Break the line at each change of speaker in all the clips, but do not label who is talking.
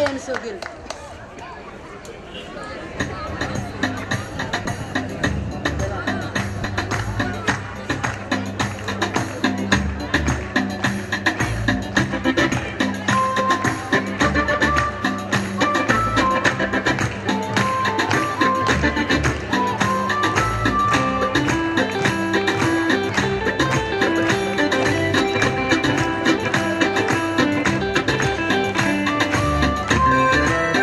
ayaana soo geli
Thank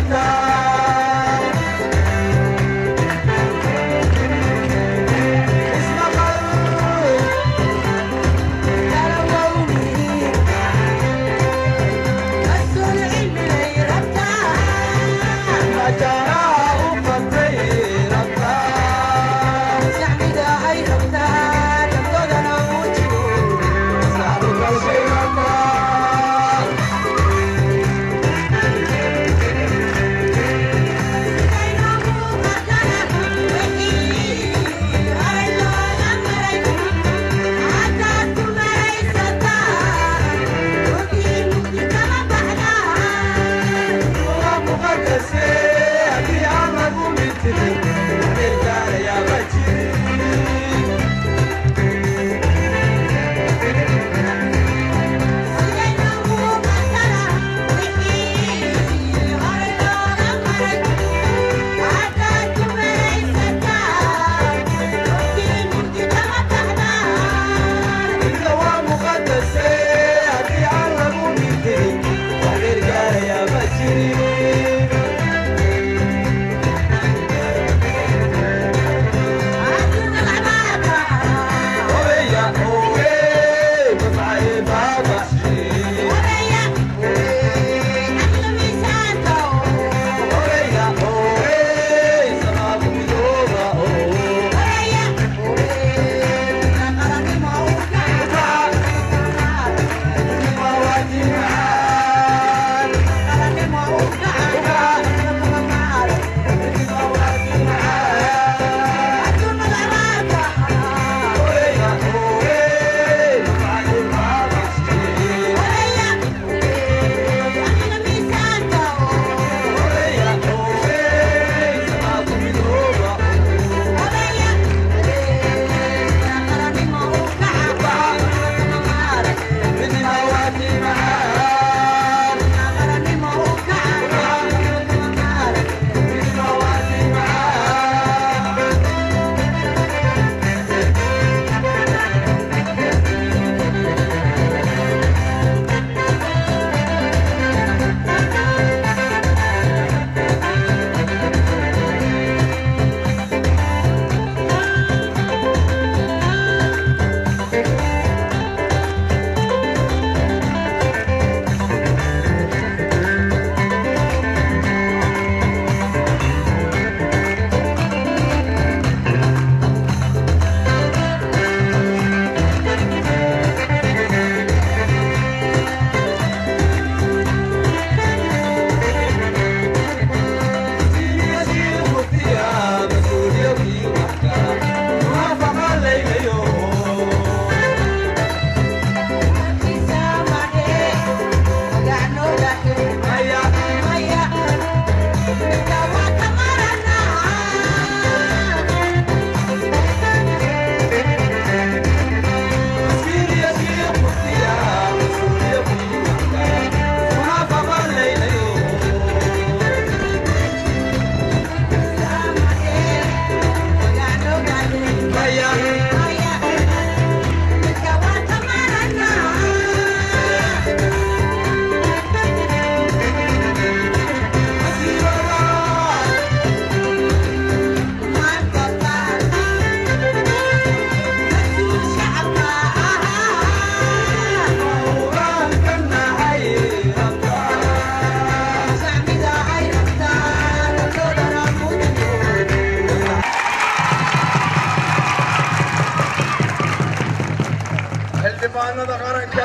xildhibaanada qaranka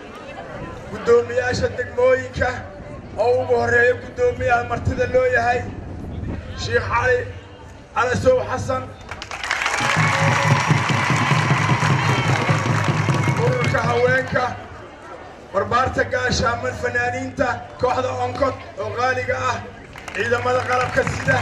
guddoomiyaasha degmooyinka oo ugu horreeya guddoomiyaha martida loo yahay sheikh cali calasow xasan ururka haweenka barbaarta gaashaaman fanaaniinta kooxda onkod oo qaaliga ah ciidamada qalabka sida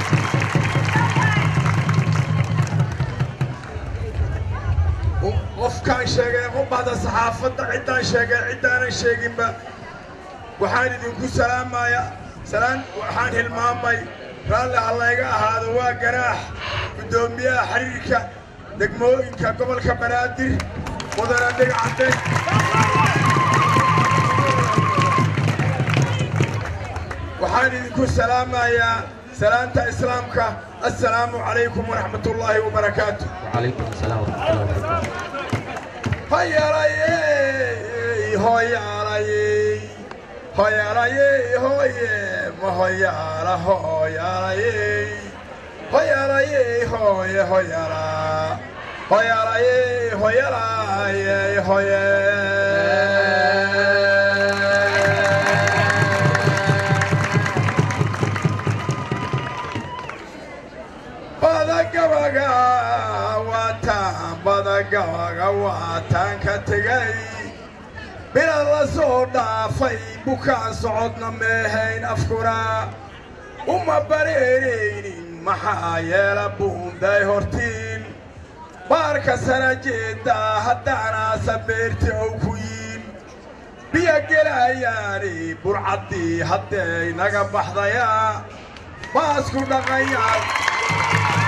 qofkaan sheegay qubahda saxaafadda ciddaan sheegay ciddaanan sheeginba waxaan idinku salaamaya salaan waxaan hilmaamay raalli ha layga ahaado waa ganaax guddoomiyaha xiriirka degmooyinka gobolka banaadir mudana dhigcade waxaan idinku salaamayaa salaanta islaamka assalaamu calaykum waraxmat ullaahi wabarakaatu
وعليكم السلام ورحمة الله وبركاته
hoyalayey hoyalayey hoyalayey hoye ma hoyaala hoyalayey hoyalayey hoye hoyala hoyalayey hoyalayey hoye badagabaga waataan badagabaga waataan ka tegay bila la soo dhaafay bukaan socodna meehayn afkuna uma bareeraynin maxaa yeela buunday hortiin baarka sana jeeddaa haddaanaasa beerti ow ku yiin biyo gelayaani burcaddii hadday naga baxdayaa baasku dhaqayaa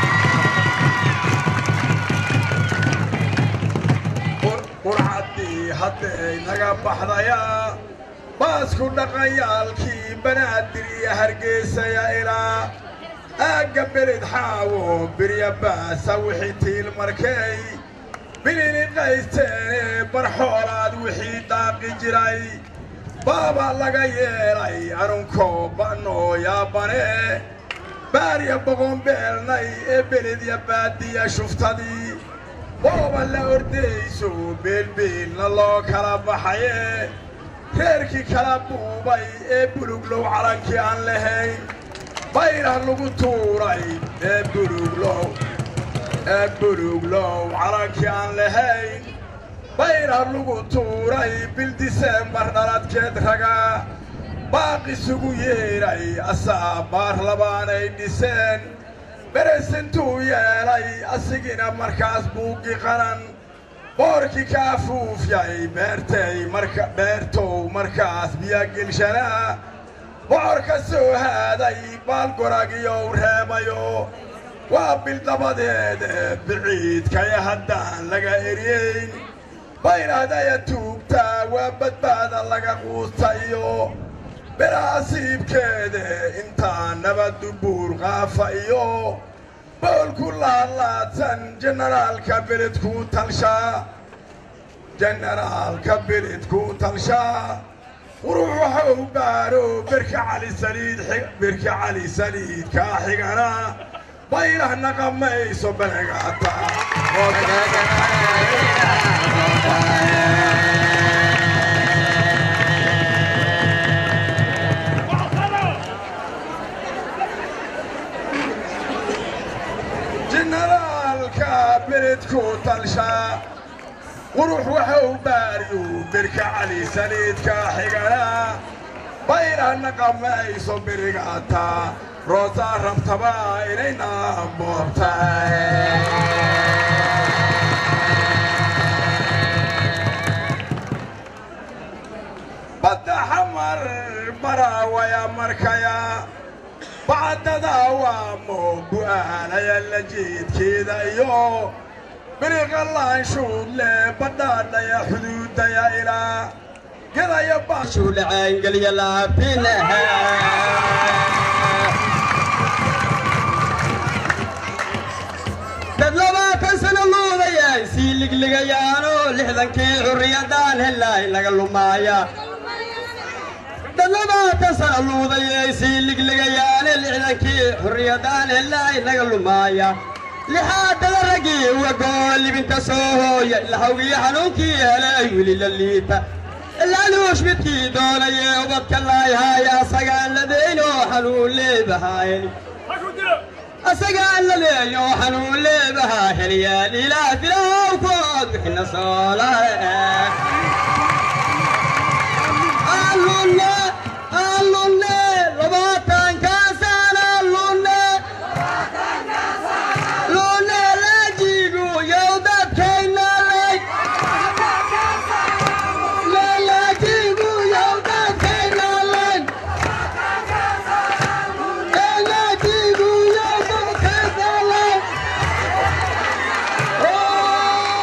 qurcaddii hadday naga baxdayaa baasku dhaqayaalkii banaadir iyo hargeysaya ilaa aagga beled xaawo birya baasa wixii tiil markay bilini qaysteenee barxoolaad wixii daaqi jiray baaba laga yeelay anunkoo ba'noo yaabane baarya boqonbeelnay ee beledya baadiya shuftadii booba la ordayso beelbeelna loo kala baxaye reerkii kala buubay ee buluglow calankii aan lahayn bayrah lagu tuuray ee buluglow ee buluglow calankii aan lahayn bayrah lagu tuuray bil diseembar dhaladkeed raga baaq isugu yeedhay asaa baar labaanay dhiseen beresintuu yeelay asigina markaas buuggi qaran boorkii ka afuufyay beertay marka beertow markaas biyagelshanaa bocor ka soo haaday baalgoragiyow reebayo waa bil dabadeed ee biciidkaya haddaan laga eryeyn bayrahdaya tuugtaa waa badbaada laga quusta iyo beraasiibkeede intaa nabaddu buur qaafa iyo boolku laalaadsan jenaraalka beledkuu talshaa jenaraalka beledkuu talshaa qurux waxau baaro birka cali saliid birka cali saliidkaa xigana bayrah naqamayso benegaata jenaraalka beledkuu talshaa qurux waxau baariyu birka cali saliidka xigana bayrah naqamayso birigaata roosaa rabtaba inayna boobtay badda xamar baraawaya markaya bacdada waamo bu'aalaya la jeedkeeda iyo biriqalaanshuudle badhaadhaya xuduudaya ilaa gadaya
shuulacayngeliya laabtinaha dad labaatan sano luudayay sii ligligayaano lixdankii xurriyadaan helaay laga lumaaya dad labaatan sano luudayay sii ligligayaane lixdankii xurriyadaan helaay laga lumaaya lixaadada raggii wagoo libinta soo hooya lahawgiyo xanuunkii helay weli la liita ilaaluush midkii doonayee ubadka laayhaaya asagaan ladeynoo xanuun leebahaayeen asagaan ladeeyo xanuun leebahaa heliyaan ilaah bilow kood wixina soolae allunne allunne labaatankaasaan allunne lunne laajigu yow dadkaynalay laajigu yow dadkaynalay laajigu yow dadkaynalay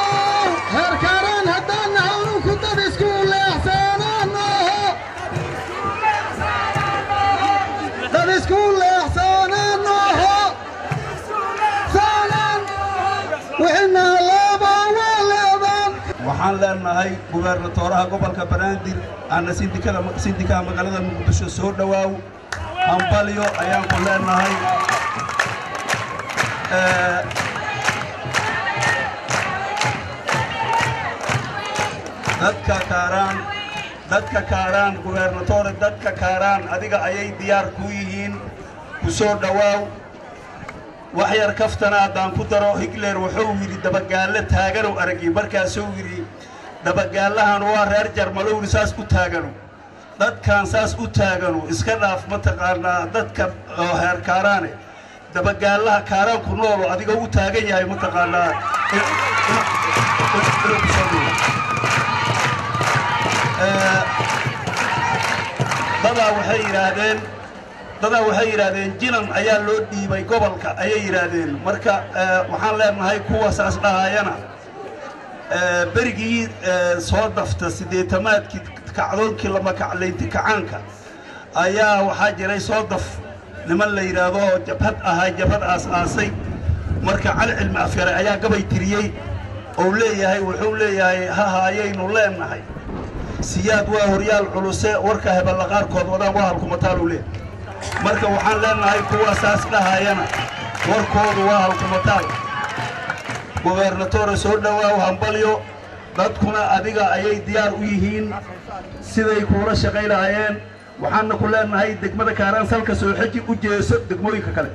herkaran haddaan nahawnu ku dad isku leexsaanaanoho isku leexsananoho saanan wixina laba waleedan
waxaan leenahay gubernatooraha gobolka banaadir aana sindikada sindikaha magaalada muqdisho soo dhowaaw hambalyo ayaan ku leenahay Eh, dadka kaaraan dadka kaaraan gubernatore dadka kaaraan adiga ayay diyaar ku yihiin ku soo dhowaaw wax yar kaftana haddaan ku daro higler wuxuu yidhi dabagaallo taaganow aragi markaasuu yidhi dabagaallahan waa reer jarmalowni saas u taagano dadkan saas u taagano iska dhaaf mataqaanaa dadka oo heer kaaraane dabagaallaha kaaraan ku noolo adiga u taagan yahay mataqaanaa in- in- in- inuu ku soo dhigo Eh, dadaa waxay yidhaahdeen dadaa waxay yidhaahdeen jinan ayaa loo dhiibay gobolka ayay yidhaahdeen marka eh, waxaan leenahay kuwa saas dhahayana eh, berigii eh, soo dafta siddeetamaadkii kacdoonkii lama kaclaynti kacaanka ayaa waxaa jiray soo daf niman la yidhaahdo oo jabhad ahaa jabhad aas-aasay marka cali cilmi afyare ayaa gabay tiriyey ou leeyahay wuxuu leeyahay hahaayaynu leenahay siyaad waa horyaal culuse warka hebella qaarkood wadaan waa halkumataaluu leeyahay marka waxaan leenahay kuwa saas dhahayana warkoodu waa halkumataal gobernatore soo dhowaaw hambalyo dadkuna adiga ayay diyaar u yihiin siday kuula shaqay lahaayeen waxaana ku leenahay degmada kaaraan salka soo xeji u jeeso degmooyinka kale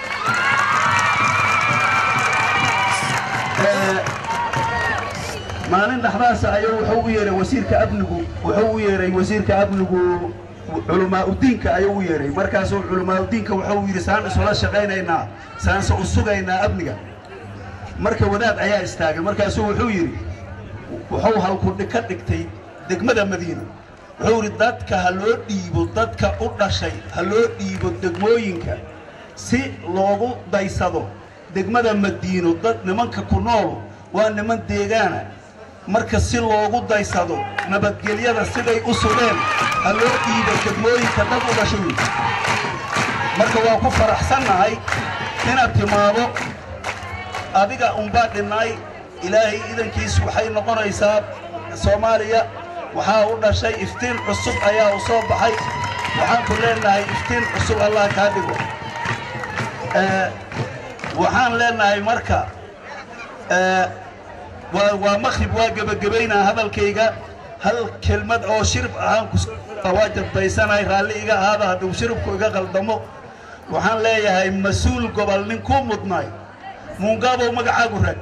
Eh, maalin dhexdaasa ayuu wuxuu u yeeray wasiirka amnigu wuxuu u yeeray wasiirka amnigu culamaauddiinka ayuu u yeeray markaasuu culamaauddiinka wuxuu yidhi saan isula shaqaynaynaa saanse u sugaynaa amniga marka wadaad ayaa istaagay markaasuu wuxuu yidhi wuxuu halkudhi ka dhigtay degmada madiina wuxuu yidhi dadka ha loo dhiibo dadka u dhashay ha loo dhiibo degmooyinka si loogu daysado degmada madiino dad nimanka ku nool waa niman deegaana marka si loogu daysado nabadgelyada siday u sugeen ha loo dhiibo degmooyinka dad u dhashay wey. marka waa ku faraxsannahay inaad timaado adiga unbaa dhinnaay ilaahay idankiis waxay noqonaysaa soomaaliya waxaa u dhashay iftiin cusub ayaa u soo baxay waxaan ku leenahay iftiin cusub allah kaa dhigo Eh, waxaan leenahay marka eh, waa waa makhrib waa gebagabaynaa hadalkayga hal kelmad oo shirib ahaan ku waa jadbaysanahay raalli iga ahaada hadduu shiribku iga qaldamo waxaan leeyahay mas-uul gobol nin kuu mudnaay muungaabow magacaagu rag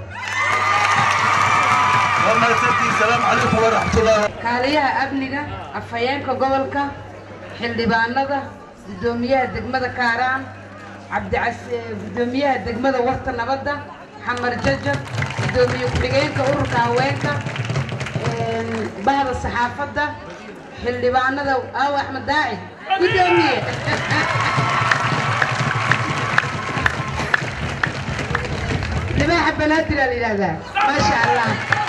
waa mahadsantihiin salaamu calaykum waraxmatullahi
kaaliyaha amniga afhayeenka gobolka xildhibaanada guddoomiyaha degmada kaaraan cabdicas eh, guddoomiyaha degmada warta nabadda xamar jajab guddoomiye ku-xigeenka ururka haweenka een, bahda saxaafadda xildhibaanada aaw axmed daaci guddoomiye libaaxa banaadir aa la yidhaahdaa maasha allah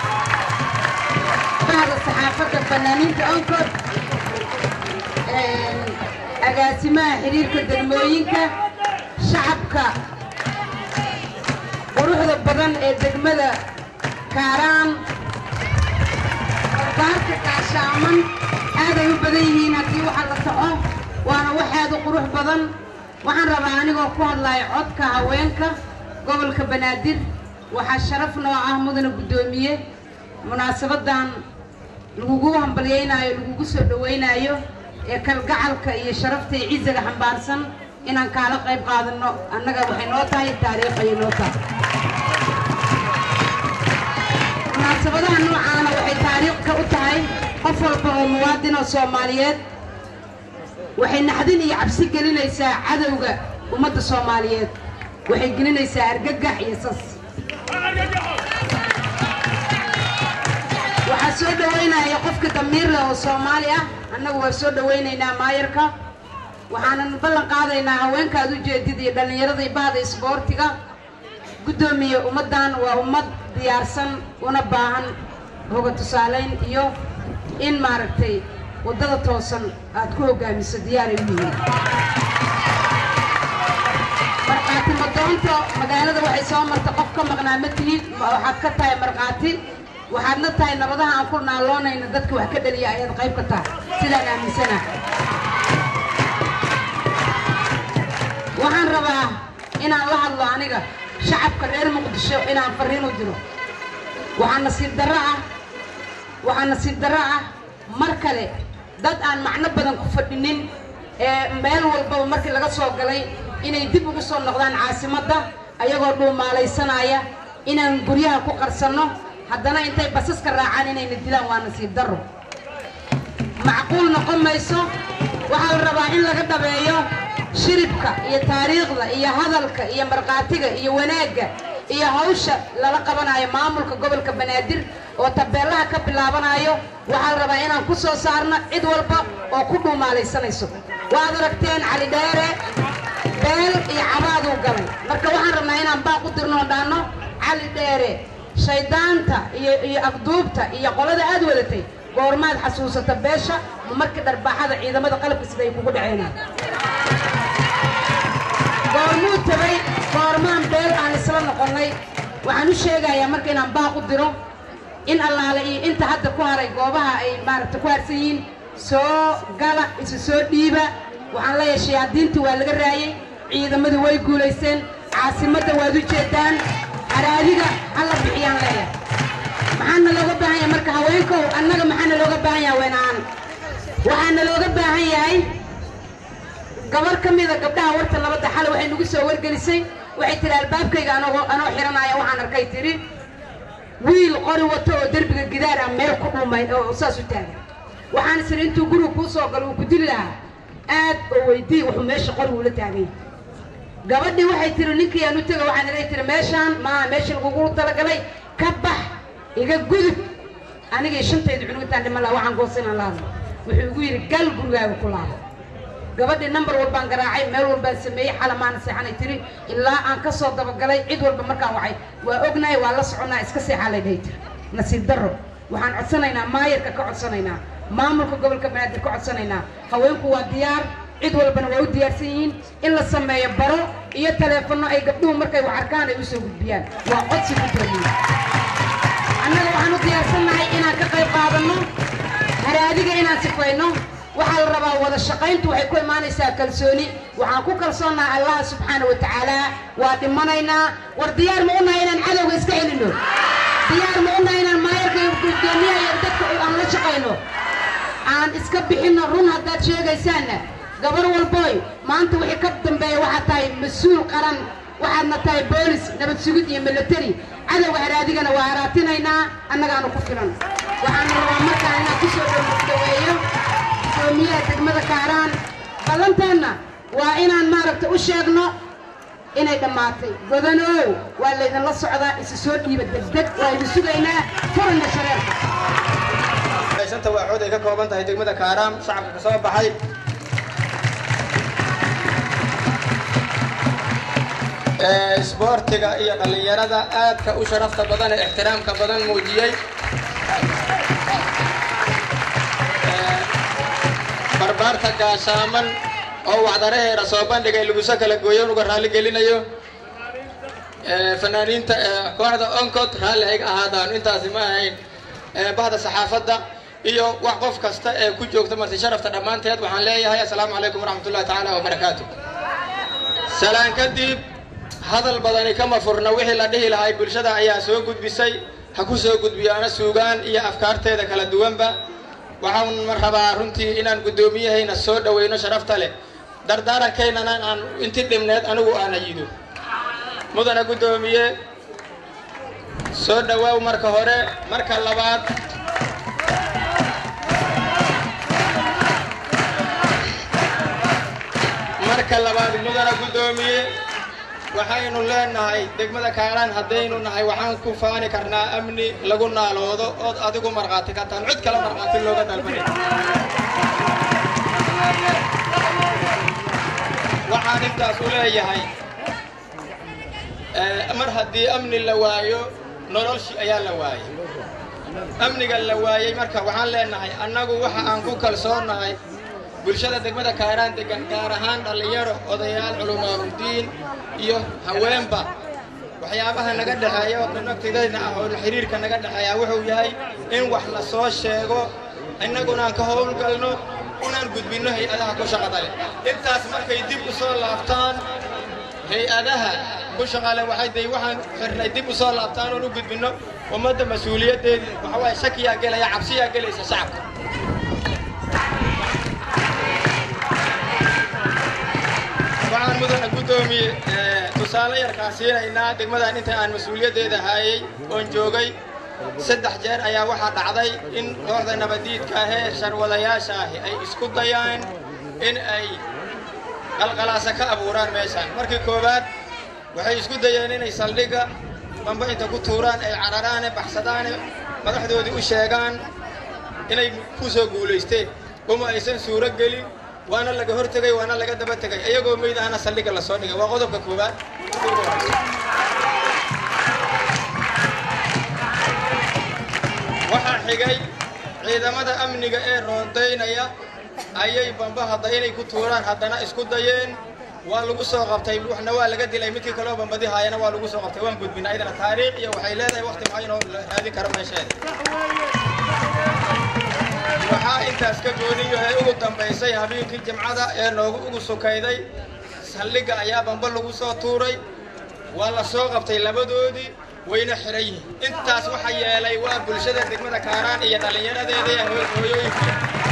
bahda saxaafadda fanaaniinta onkod een, agaasimaha xiriirka degmooyinka shacabka quruxda badan ee degmada kaaraan barbaarka kaashaaman aaday u badan yihiin haddii waxa la soco waana waxaada qurux badan waxaan rabaa anigoo ku hadlaya codka haweenka gobolka banaadir waxaa sharaf noo ah mudana guddoomiye munaasabadan lagugu hambalyaynaayo lagugu soo dhawaynayo ee kalgacalka iyo sharafta iyo cizaga xambaarsan inaan kaala qayb qaadano annaga waxay noo tahay taariikh ayay noo tahay munaasabadaha noocaana waxay taariikhka u tahay qof walba oo muwaadin oo soomaaliyeed waxay naxdin iyo cabsi gelinaysaa cadowga ummadda soomaaliyeed waxay gelinaysaa argagax iyo sas waxaa soo dhawaynaya qofka damiir leh oo soomaali ah annagu waa soo dhawaynaynaa maayarka waxaanan ballan qaadaynaa haweenka aad u jeedid iyo dhallinyarada iyo bahda isboortiga guddoomiye ummaddan waa ummad diyaarsan una baahan hoga tusaalayn iyo in maaragtay waddada toosan aad ku hoggaamiso diyaaray u yihiin magaalada waxay soo marta qof ka maqnaa ma tihid waxaad ka tahay markhaati waxaadna tahay nabadaha aan ku naaloonayna dadka wax ka dhaliya ayaad qayb ka tahay sidaan aaminsana waxaan rabaa inaan la hadlo aniga shacabka reer muqdisho inaan farriin u diro waxaa nasiib darro ah waxaa nasiib darro ah mar kale dad aan macno badan ku fadhinin ee meel walbaba markii laga soo galay inay dib ugu soo noqdaan caasimadda ayagoo dhuumaalaysanaya inaan guryaha ku qarsanno haddana intay basaska raacaan inayna dilaan waa nasiib darro macquul noqon mayso waxaa la rabaa in laga dhabeeyo shiribka iyo taariikhda iyo hadalka iyo markhaatiga iyo wanaagga iyo hawsha lala qabanayo maamulka gobolka banaadir oo tabeellaha ka bilaabanayo waxaa la rabaa inaan ku soo saarno cid walba oo ku dhuumaalaysanayso waad aragteen cali dheere beel iyo cabaaduu galay marka waxaan rabnaa inaan baaq u dirno oo dhaanno cali dheere shaydaanta iyo iyo afduubta iyo qolada aad wadatay goormaad xasuusata beesha ma markii dharbaaxada ciidamada qalabka sida ay kugu dhaceenaan goormuu tabay goormaan beel aan isla noqonnay waxaan u sheegayaa marka inaan baaq u diro in allaale iyo inta hadda ku haray goobaha ay maaragta ku harsan yihiin soo gala isu soo dhiiba waxaan leeyahay shayaadiintii waa laga raayey ciidamadu way guulaysteen caasimadda waad u jeedaan haraadiga hala bixiyaan leeyahay maxaana looga baahan yahay marka haweenkow annaga maxaana looga baahan yahay haweenaan waxaana looga baahan yahay gabar ka mida gabdhaha warta nabadda xale waxay nagu soo wargelisay waxay tihi albaabkayga anagoo anoo xiranaya waxaan arkay tidhi wiil qori wato oo derbiga gidaar ah meel ku dhumay oo saas u taagan waxaan isiri intuu guriga kuu soo galo uu ku dili lahaa aad oo weydii wuxuu meesha qori uula taagay gabadhii waxay tihi ninkii aan u tego waxaan ilay tihi meeshaan maaha meesha lagugu talagalay ka bax iga gudub anigii shantayda cunugintaan dhiman laha waxaan goosinaan la hadlo wuxuu igu yidhi gal gurigaaga ku laabo gabadhii nambar walbaan garaacay meel walbaan sameeyey xalamaana seexanay tiri ilaa aan ka soo dabagalay cid walba markaan wacay waa ognahay waa la soconnaa iska seexaa lay dhahay tiri nasiib darro waxaan codsanaynaa maayarka ka codsanaynaa maamulka gobolka banaadir ka codsanaynaa haweenku waa diyaar cid walbana waa u diyaarsan yihiin in la sameeyo baro iyo taleefanno ay gabdhuhu markay wax arkaan ay u soo gudbiyaan waa codsi ku toogiya annaga waxaan u diyaarsannahay inaan ka qayb qaadanno haraadiga inaan sifayno waxaa la rabaa wada shaqayntu waxay ku imaanaysaa kalsooni waxaan ku kalsoonnaha allah subxaana wa tacaala waa dhimanaynaa war diyaar ma u nahay inaan cadowga iska celinno diyaar ma u nahay inaan maayarka iyo gudoomiyaha iyo dadka aan la shaqayno aan iska bixinno run haddaad sheegaysaanna gabar walboy maanta wixii ka dambeeya waxaad tahay mas-uul qaran waxaadna tahay boolis nabad sugid iyo milatari cadowga haraadigana waa haraatinaynaa annagaanu ku filan waxaana rabaa markaan inaan ku soo dhaweeyo gudoomiyaha degmada kaaraan ballanteenna waa inaan maaragta u sheegno inay dhammaatay godanow waa laydinla socdaa isu soo dhiiba degdeg waa idin sugaynaa furana shareerka
shanta waaxood ay ka kooban tahay degmada kaaraam shacabka ka soo baxay isboortiga iyo dhallinyarada aadka u sharafta badan ee ixtiraamka badan muujiyey barbaarta gaashaaman oo wacdaraheera soo bandhigay laguso kala gooyo uga raalli gelinayo fanaaniinta kooxda oncod raalli ayga ahaadaan intaasi ma ahayn bahda saxaafadda iyo wax qof kasta ee ku joogta marti sharafta dhammaanteed waxaan leeyahay assalaamu calaykum waraxmatullahi tacaala wabarakaatu salaan kadib hadal badani kama furna wixii la dhihi lahay bulshada ayaa soo gudbisay ha ku soo gudbiyaana suugaan iyo afkaarteeda kala duwanba waxaan rabaa runtii inaan guddoomiyahayna soo dhoweyno sharafta leh dardaarankaynan aan inti dhibneed anigu aan ayido mudana guddoomiye soo dhowaaw marka hore marka labaad marka labaad mudana guddoomiye waxaynu leenahay degmada kaaraan haddaynu nahay waxaan ku faani karnaa amni lagu naaloodo ood adigu markhaati ka tahan cid kale markhaati looga dalbanay waxaan intaas u leeyahay mar haddii amni la waayo nololshi ayaa la waayay amniga la waayey marka waxaan leenahay annagu waxa aan ku kalsoonahay bulshada degmada kaaraan degan gaar ahaan dhallinyaro odayaal culamaa'udiin iyo haweenba
waxyaabaha naga dhexeeya oo nagtidayna ah oo xiriirka naga dhexeeya wuxuu yahay in wax la soo sheego innaguna aan ka howlgalno unaan gudbinno hay-adaha ku shaqada leh intaas markay dib u soo laabtaan hay-adaha ku shaqale waxay day waxaan xirnay dib u soo laabtaan oon u gudbinno ummadda mas-uuliyaddeedii waxa waaye shakiyaa gelaya cabsiyaa gelaysa shacabka waxaan mudana guddoomiye tusaale yarkaa siinaynaa degmadan inta aan mas-uuliyaddeeda haayay oon joogay saddex jeer ayaa waxaa dhacday in kooxda nabadiidka ahee sharwadayaasha ahi ay isku dayaan in ay qalqalaasa ka abuuraan meeshaan markii koowaad waxay isku dayeen inay saldhigga bamba inta ku tuuraan ay cararaane baxsadaane madaxdoodii u sheegaan inay ku soo guulaysteen uma aysan suuro gelin waana laga hortegay waana laga daba tegay iyagoo meyd ahna saldhigga lasoo dhigay waa qodobka koowaad waxaa xigay ciidamada amniga ee roondaynaya ayay bamba hadda inay ku tuuraan haddana isku dayeen waa lagu soo qabtay waxna waa laga dilay midkii kaleo bambadi haayana waa lagu soo qabtay waan gudbina ayadana taariikh iyo waxay leedahay waqti maxaa inoo raadin karo meesheeda waxaa intaas ka gooni yahay ugu dambaysay habeenkii jimcada ee noogu ugu sukayday saldhigga ayaa bamba lagu soo tuuray waa la soo qabtay labadoodii wayna xiran yihiin intaas waxa yeelay waa bulshada degmada kaaraan iyo dhallinyaradeeda iyo hooyooyinka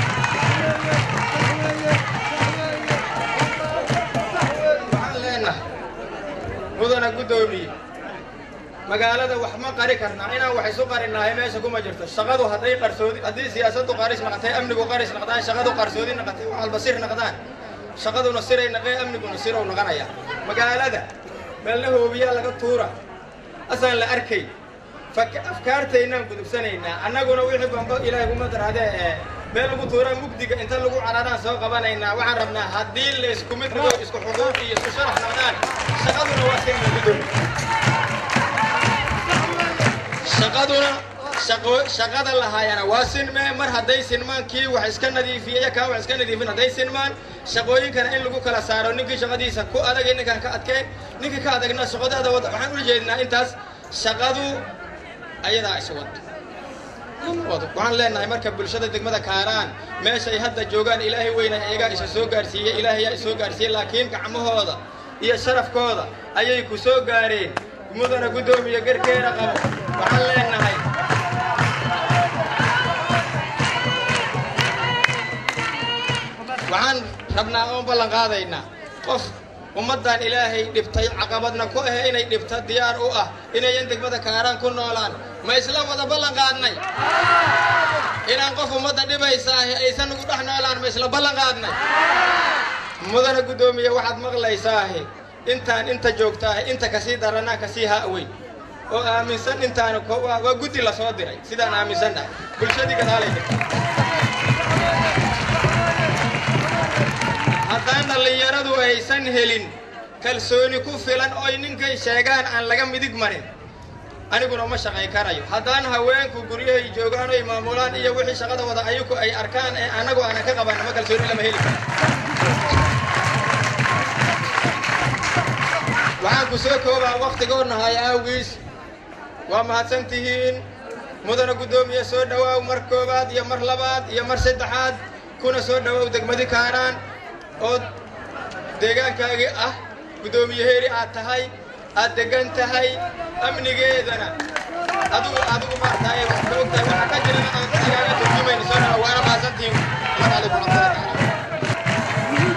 waxaan leenahay mudana guddoomiye magaalada wax ma qari karnaa inaan wax isu qarinnahay meesha kuma jirto shaqadu hadday qarsoodi haddii siyaasaddu qaris naqatay amnigu qaris naqdaan shaqadu qarsoodi naqatay wax walba sir naqdaan shaqaduna siray naqee amniguna sirow naqanaya magaalada meelna hoobiyaa laga tuura asaan la arkay afkaartaynaan gudubsanaynaa annaguna wixii bamba ilaahay kuma darhadee ee meel lagu tuuraa mugdiga inta lagu cararaan soo qabanaynaa waxaan rabnaa haddii la isku mid dhigo isku xuquuq iyo isku sharax naqdaan shaqaduna waa sirna gudoomi shaqaduna shaqo shaqada lahaayana waa sinmee mar hadday sinmaan kii wax iska nadiifiyaya kaa wax iska nadiifin hadday sinmaan shaqooyinkana in lagu kala saaro ninkii shaqadiisa ku adagay ninkaan ka adkeen ninkii ka adagna shaqadaada wada waxaan ula jeednaa intaas shaqadu ayadaa is wado waxaan leenahay marka bulshada degmada kaaraan meeshay hadda joogaan ilaahay weyna iyagaa isa soo gaarsiiyey ilaahayaa isoo gaarsiiyey laakiin gacmahooda iyo sharafkooda ayay ku soo gaareen mudana guddoomiya garkeena qabo waxaan leenahay waxaan rabnaa oon ballan qaadaynaa qof ummaddan ilaahay dhibtay caqabadna ku ahe inay dhibta diyaar u ah inayan degmada kaaraan ku noolaan ma isla wada ballan qaadnay inaan qof ummadda dhibaysaahi aysan ugu dhex noolaan ma isla ballan qaadnay mudana guddoomiye waxaad maqlaysaahi intaan inta joogtaahi inta kasii daranaa kasii ha'weyn oo aaminsan intaan waa guddi la soo diray sidaan aaminsannahay bulshadii gadaalay dhigtay haddaan dhallinyaradu aysan helin kalsooni ku filan oy ninkay sheegaan aan laga midig marin aniguna ma shaqay karayo haddaan haweenku guryahay joogaan oy maamulaan iyo wixii shaqada wada ayaku ay arkaan ee annagu aanan ka qaban ma kalsooni lama heli karo waxaan ku soo koobaa wakhtigoodnahay awgiis waa mahadsan tihiin mudana guddoomiye soo dhowaaw mar koowaad iyo mar labaad iyo mar saddexaad kuna soo dhowaaw degmadi kaaraan oo deegaankaagii ah guddoomiyaheeri aad tahay aad degan tahay amnigeedana adigu adigu maartaay wax ka ogtahay waxa ka jirana aan igaaga turjumayna soo dhawa waana mahadsantihiin asalaamu calaykum waraxmatullahi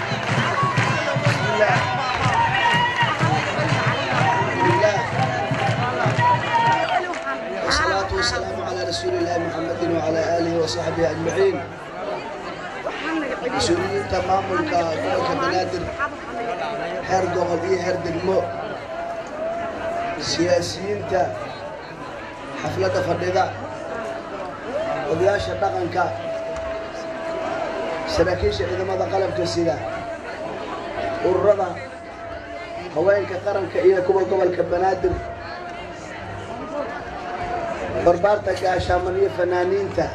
والصلاة والسلام على رسول الله محمد وعلى آله وصحبه أجمعين مسؤولين تمام gobolka banaadir heer gobol iyo heer degmo siyaasiyiinta xafladda fadhida odayaasha dhaqanka saraakiisha ciidamada qalabka sida ururada haweenka qaranka iyo kuwa gobolka banaadir barbaarta gaashaaman iyo fanaaniinta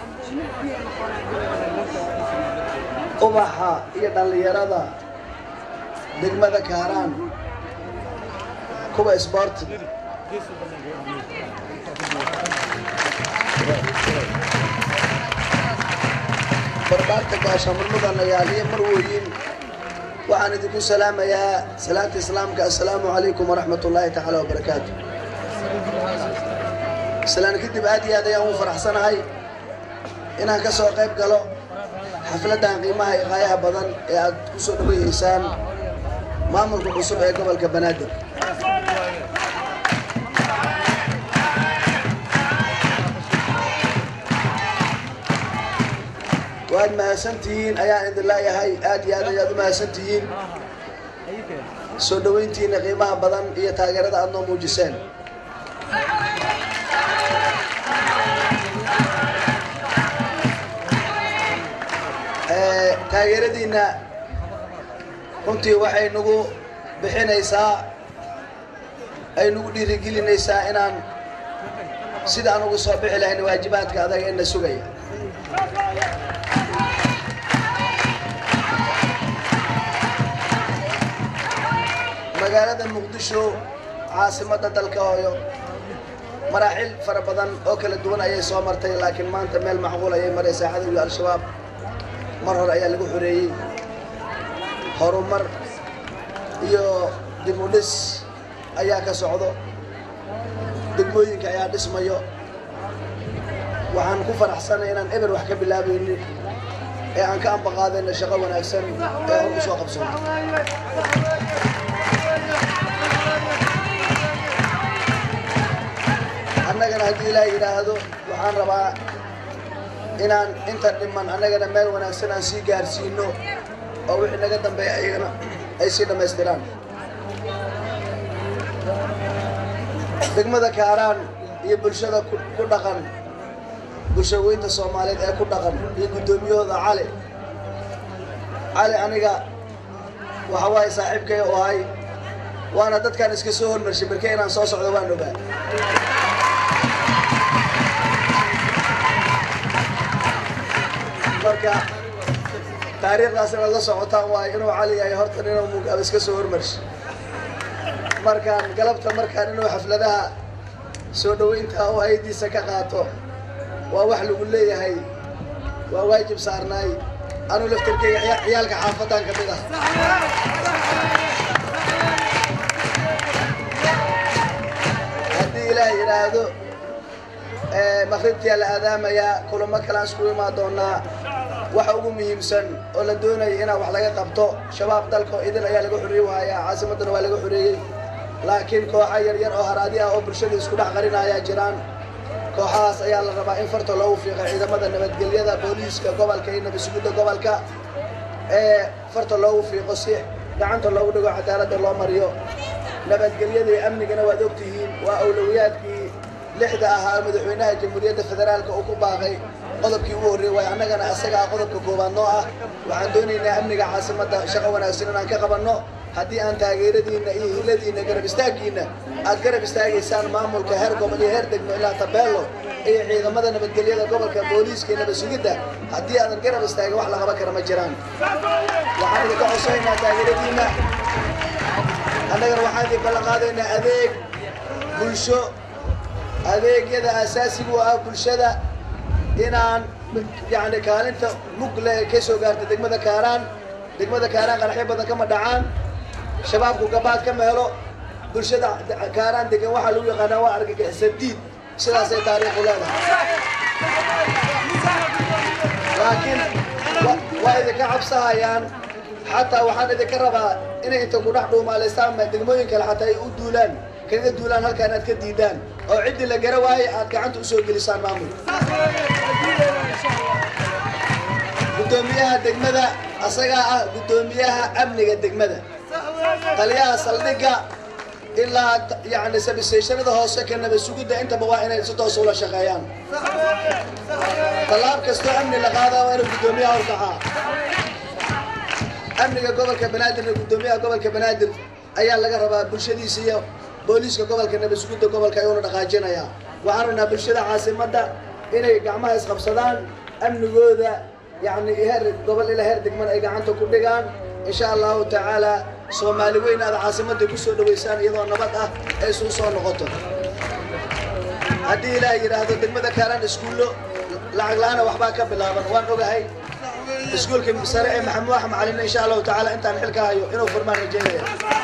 ubaxa iyo dhallinyarada degmada kaaraan kuwa sport barbaarta gaashaamurmudanayaal iyo marwooyin waxaan idinku salaamayaa salaanta islaamka assalaamu calaykum waraxmat ullaahi tacaala wabarakaatu islaan kadib aad iyo aad ayaan ugu faraxsanahay inaan ka soo qayb galo xafladdan qiimaha iqaayaha badan ee aad ku soo dhaweeyeysaan maamulka cusub ee gobolka banaadir waad mahadsantihiin ayaan idin leeyahay aad iyo aad ayaad u mahadsantihiin soo dhoweyntiina qiimaha badan iyo taageerada aad noo muujiseen taageeradiinna runtii waxay nagu bixinaysaa ay nagu dhiirigelinaysaa inaan sida aan ugu soo bixi lahayn waajibaadka adag ee na sugaya magaalada muqdisho caasimadda dalka hooyo maraaxil fara badan oo kala duwan ayay soo martay laakiin maanta meel macquul ayay maraysaa cadowga al-shabaab mar hore ayaa lagu xoreeyey horumar iyo dib u dhis ayaa ka socdo degmooyinka ayaa dhismayo waxaan ku faraxsanay inaan eber wax ka bilaabaynin ee aan ka ambaqaadayna shaqo wanaagsan ee hor u soo qabsano annagana haddii ilaaha yidhaahdo waxaan rabaa inaan inta dhiman annagana meel wanaagsan aan sii gaarsiino oo wixii naga dambeeya ayagana ay sii dhammaystiraan degmada kaaraan iyo bulshada ku dhaqan bulshaweynta soomaaliyeed ee ku dhaqan iyo guddoomiyahooda cali cali aniga waxa waaye saaxiibkay u ahay waana dadkaan iska soo hormarshay barke inaan soo socdo waan ogaa marka taariikhdaas inaad la socotaan waayo inuu cali yahay horta inuu mugaaba iska soo hormarshay markaan galabta markaan inuu xafladaha soo dhoweynta oo haydiisa ka qaato waa wax lagu leeyahay waa waajib saarnaay anuu laftarkeyga ciyaalka xaafadan ka mid ah haddii ilaah yidhaahdo maqribtiyaa la aadaamayaa kulamo kalean isku imaan doonaa waxa ugu muhiimsan oo la doonaya inaan wax laga qabto shabaab dalka oo idin ayaa laga xoreey waayaa caasimaddana waa laga xoreeyey laakiin kooxa yaryar oo haraadi ah oo bulshada isku dhex qarina ayaa jiraan kooxahaas ayaa la rabaa in farta loogu fiiqo ciidamada nabadgelyada booliiska gobolka iyo nabadsugidda gobolka ee farta loogu fiiqo si gacanta loogu dhigo cadaaladda loo mariyo nabadgelyada iyo amnigana waad ogtihiin waa awlowiyaadkii lixda ahaa madaxweynaha jamhuuriyadda federaalka uu ku baaqay qodobkii ugu horreeyey waayo annagana isagaa qodobka koowaad noo ah waxaan doonaynaa amniga caasimadda shaqo wanaagsan inaan ka qabanno haddii aan taageeradiinna iyo hiladiinna garab istaaggiinna aad garab istaagaysaan maamulka heer gobol iyo heer degmo ilaa tabeello iyo ciidamada nabadgelyada gobolka booliiska iyo nabadsugidda haddii aadan garab istaagin wax la qaban kara ma jiraan waxaan idinka codsanaynaa taageeradiinna annagana waxaan idin ballan qaadaynaa adeeg bulsho adeegyada asaasiga u ah bulshada inaan yani kaalinta mugle ka soo gaarta degmada kaaraan degmada kaaraan qaraxyo badan kama dhacaan shabaabku gabaad kama helo bulshada kaaraan degan waxaa lagu yaqaanaa waa argagixisa diid sidaasay taariikhu leedahay laakiin waa idinka cabsahayaan xataa waxaan idinka rabaa inay inta ku dhex dhuumaalaysaan degmooyin kale xataa ay u duulaan kaga duulaan halkaa inaad ka diidaan oo ciddii la gara waayey aad gacanta usoo gelisaan maamul guddoomiyaha degmada asagaa ah guddoomiyaha amniga degmada taliyaha saldhigga ilaa yani sabistayshanada hoose ka nabasugidda intaba waa inay si toos ula shaqeeyaan tallaab kastoo amni la qaadaa waa inuu guddoomiyaha horkacaa amniga gobolka banaadirna guddoomiyaha gobolka banaadir ayaa laga rabaa bulshadiisa iyo booliiska gobolka nabasugidda gobolka ayuuna dhaqaajinayaa waxaan rabnaa bulshada caasimadda inay gacmaha isqabsadaan amnigooda yani heer gobol ilaa heer degman ay gacanta ku dhigaan insha allahu tacaala soomaali weyn aad caasimadda ku soo dhowaysaan iyadoo nabad ah ay isugu soo noqoto haddii ilaah yidhaahdo degmada kaalan iskuullo lacag la-aana waxbaa ka bilaaban waan ogahay iskuulka sare ee maxamuud axmed macalin insha allahu tacaala intaan xilka hayo inuu furmaan rajeynaya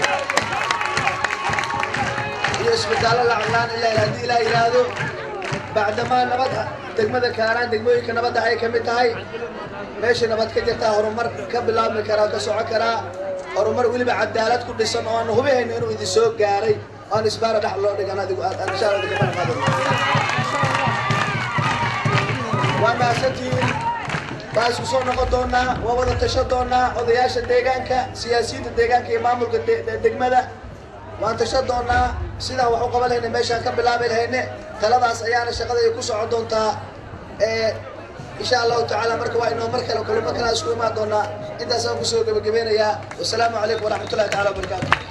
iyo isbitaallo lacag la-aan ilaa haddii ilaah yidhaahdo bacdamaa nabad degmada kaalaan degmooyinka nabadda ay ka mid tahay meesha nabad ka jirtaa horumar ka bilaabmi karaa ka soco karaa horumar weliba cadaalad ku dhisan oo aan hubihayno inuu idin soo gaaray oo aan isbaara dhex loo dhigan adigu aad aan insha allah idinka barqaadano waa mahadsantihiin waa isku soo noqon doonaa waa wada tasho doonaa odayaasha deegaanka siyaasiyiinta deegaanka iyo maamulka de- de- degmada waan tasho doonaa sidaan wax u qaban lahayna meeshaan ka bilaabi lahayne taladaas ayaana shaqadaya ku socon doontaa ee insha allahu tacaala marka waa inoo mar kale kulamo kale isku imaan doonaa intaasaan kusoo gebagabeynayaa wasalaamu calaykum waraxmatullahi taala wabarakaatu